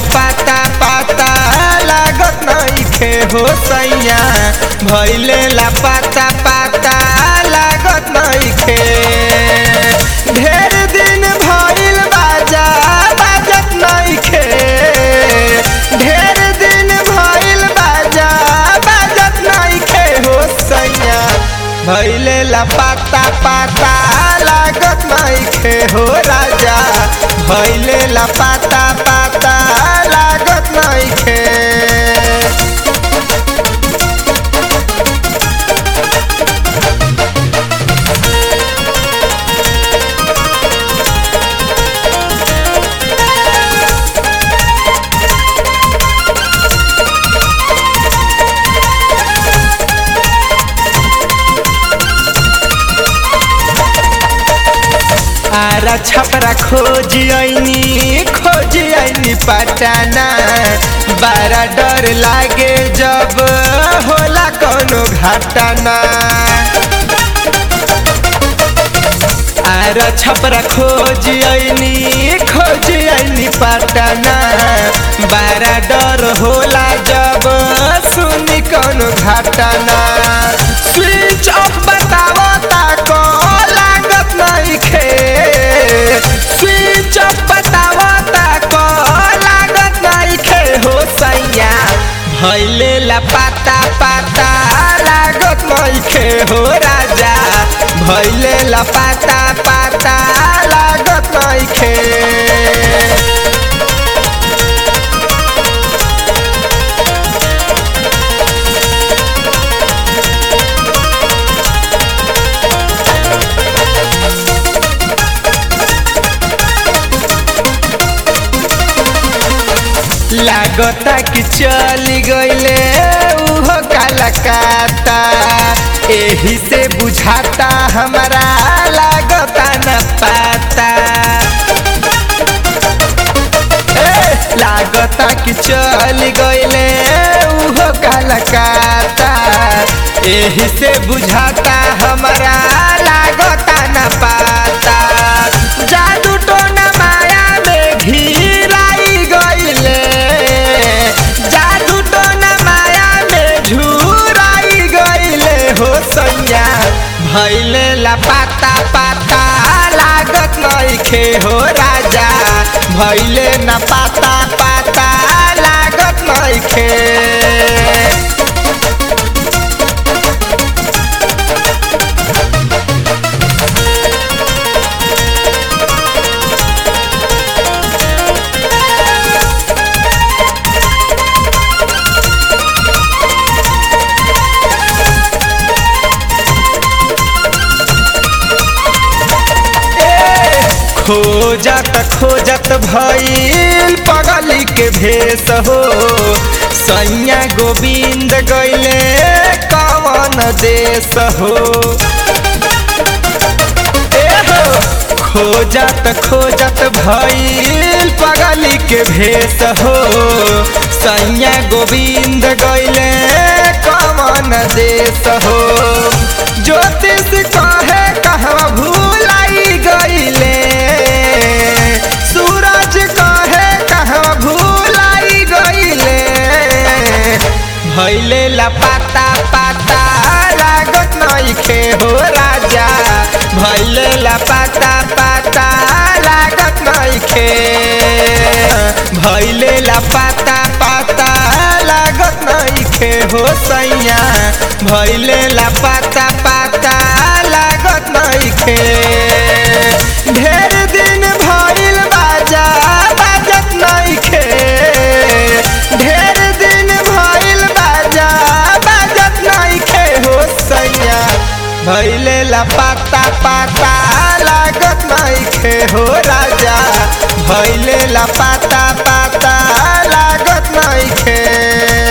पाता पाता लागत नइखे हो सैया भैले ला पाता पाता लागत नइखे ढेर दिन भइल बाजा बाजत नइखे ढेर दिन भइल बाजा बाजत नइखे हो सैया भैले ला पाता पाता लागत नइखे हो राजा भैले ला पाता पाता लागत नइखे आरा छपरा खोज आईनी खोज आईनी पटाना बारा डर लागे जब होला कोनो घटना आरा छपरा खोज आईनी खोज आईनी पटाना बारा डर होला जब सुनी कोनो घटना स्विच ऑफ बतावो ताको लागत नइखे स्विच ऑफ बतावो ताको लागत नइखे हो सैया भैले ला पाता पाता लागत नइखे हो राजा भैले ला पाता पाता लागत नइखे लागता कि चली गईले उहो कलकत्ता एही से बुझाता हमारा लागता न पाता ए, लागता कि चली गईले उहो कलकत्ता एही से बुझाता हमारा लागता न पाता जादू टोना माया में घिराई गईले जादू टोना माया में झुराई गईले हो सैया भैले ला पाता पाता लागत नइखे हो राजा भैले न पाता पाता लागत नइखे खोजत खोजत भइल पगली के भेष हो सैया गोविंद गैले कवन देश हो ए हो खोजत खोजत भइल पगली के भेष हो सैया गोविंद गैले कवन देश हो ज्योतिष कहे कहवा भूलाई गईले सूरज कहे कहवा भूलाई गईले भैले ला पाता पाता लागत नइखे हो राजा भैले ला पाता पाता लागत नइखे भैले ला पाता पाता लागत नइखे हो सैया भैले ला पाता पाता लागत नइखे ढेर दिन भइल बाजा बाजत नइखे ढेर दिन भइल बाजा बाजत नइखे हो सैया भैले ला पाता पाता लागत नइखे हो राजा भैले ला पाता पाता लागत नइखे